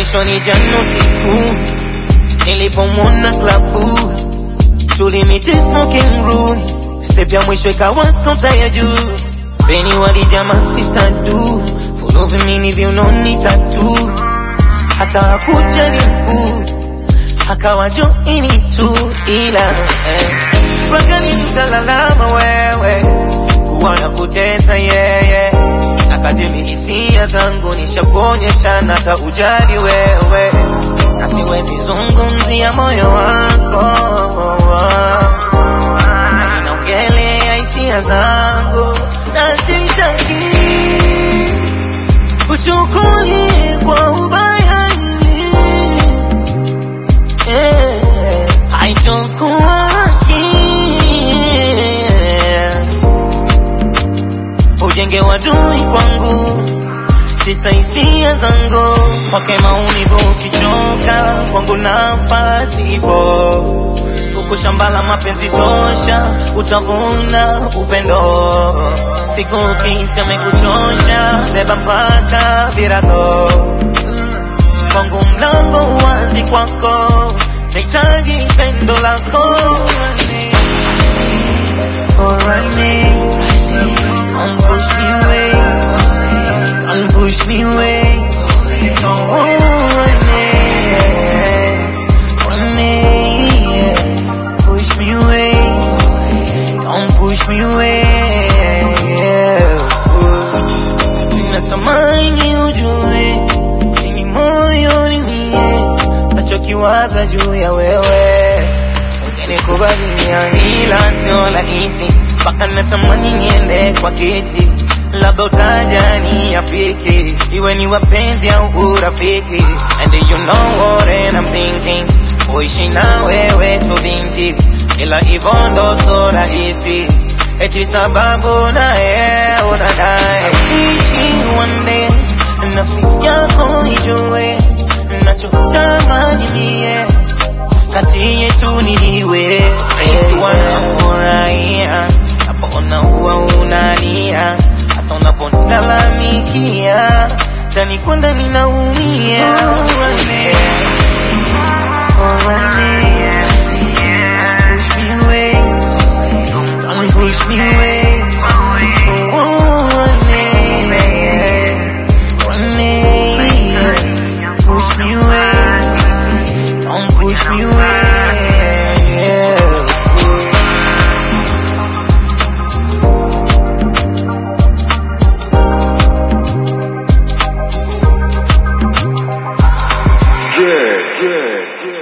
mwisho ni jana usiku nilipomwona klabu tulimiti smoking room step ya mwisho ikawa kaunta ya juu beni walijama sister du full vimini viunoni tatu hata hakuja ni mkuu akawa joini tu ila eh. Wakani mtalalama wewe kuwa na kutesa yeye akademi hisia zangu nishakuonyesha na hata ujali wewe na siwezi zungumzia moyo wako na ninaongelea hisia zangu na simtaki uchukuli kwa ubaya eh, haitokuwa ujenge wadui kwangu tisa hisia zangu kwake maumivu ukichoka kwangu nafasi ipo huku shamba la mapenzi tosha utavuna upendo siku kisi amekuchosha beba mpaka virago kwangu mlango wazi kwako nahitaji pendo lako Alright, Don't push me away. Don't push me away. Don't run Run Push me away. Don't push me away. Ninatamani ujue ni moyoni mie nachokiwaza juu ya wewe ukinikubalia ila sio rahisi mpaka natamani niende kwa kiti labda utaja ni afiki iwe ni wapenzi au urafiki and you know what I'm thinking kuishi na wewe tu binti ila hivyo ndo so rahisi eti sababu naye unadai ishi one day nafsi yako ijue nachotamani mie kati yetu niliwe rahisi wanafurahia napona huwa unalia hasa unaponilalamikia ndani kwa ndani naumia Push me away, don't push me away. Oh, Push me away, don't push me away. Yeah, yeah, yeah.